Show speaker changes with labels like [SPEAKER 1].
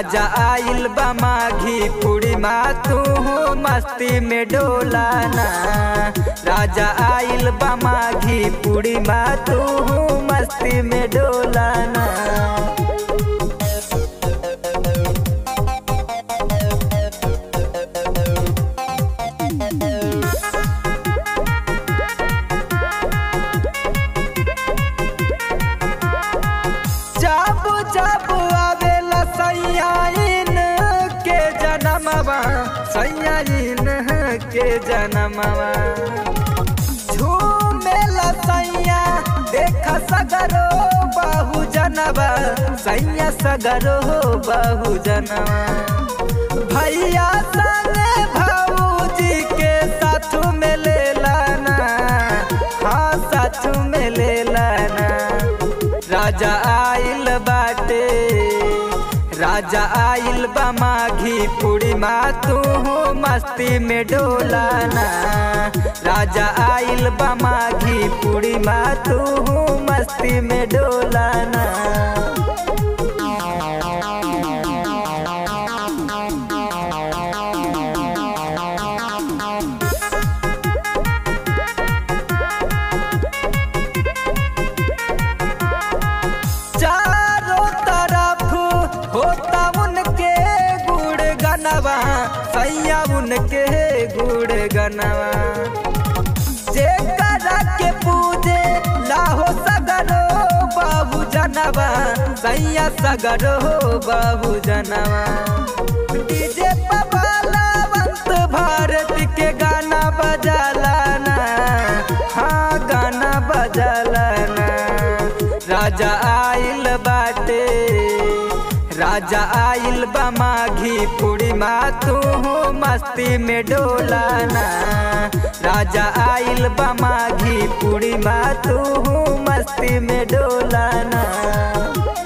[SPEAKER 1] राजा आइल बा माघी पूरी माँ तू मस्ती में डोलाना राजा आइल बा माघी पूरी माँ तू मस्ती में डोलाना जब जब आवेला सैयाइन के जनमवा सैयाइन के जनमवा झूमेला सैया देख सगरो बहु जनवा सैया सगरो बहु जनवा भैया संगे भाऊजी के साथ में ले लाना हाँ साथ में ले लाना राजा आइल बाटे राजा आइल बा माघी पूरी माँ तू मस्ती में डोलाना राजा आइल बा माघी पूरी माँ तू मस्ती में डोलाना चारों तरफ होता उनके गुड़ गनवा सैया उनके गुड़ गनवा जे करा के पूजे लाहो सगरो बाबू जनवा सैया सगरो बाबू जनवा डीजे पबालावंत भारत के गाना बजालाना हाँ गाना बजालाना राजा आइल बाटे राजा आइल बा माघी पूरी माँ तू मस्ती में डोलाना राजा आइल बा माघी पूरी माँ तू मस्ती में डोलाना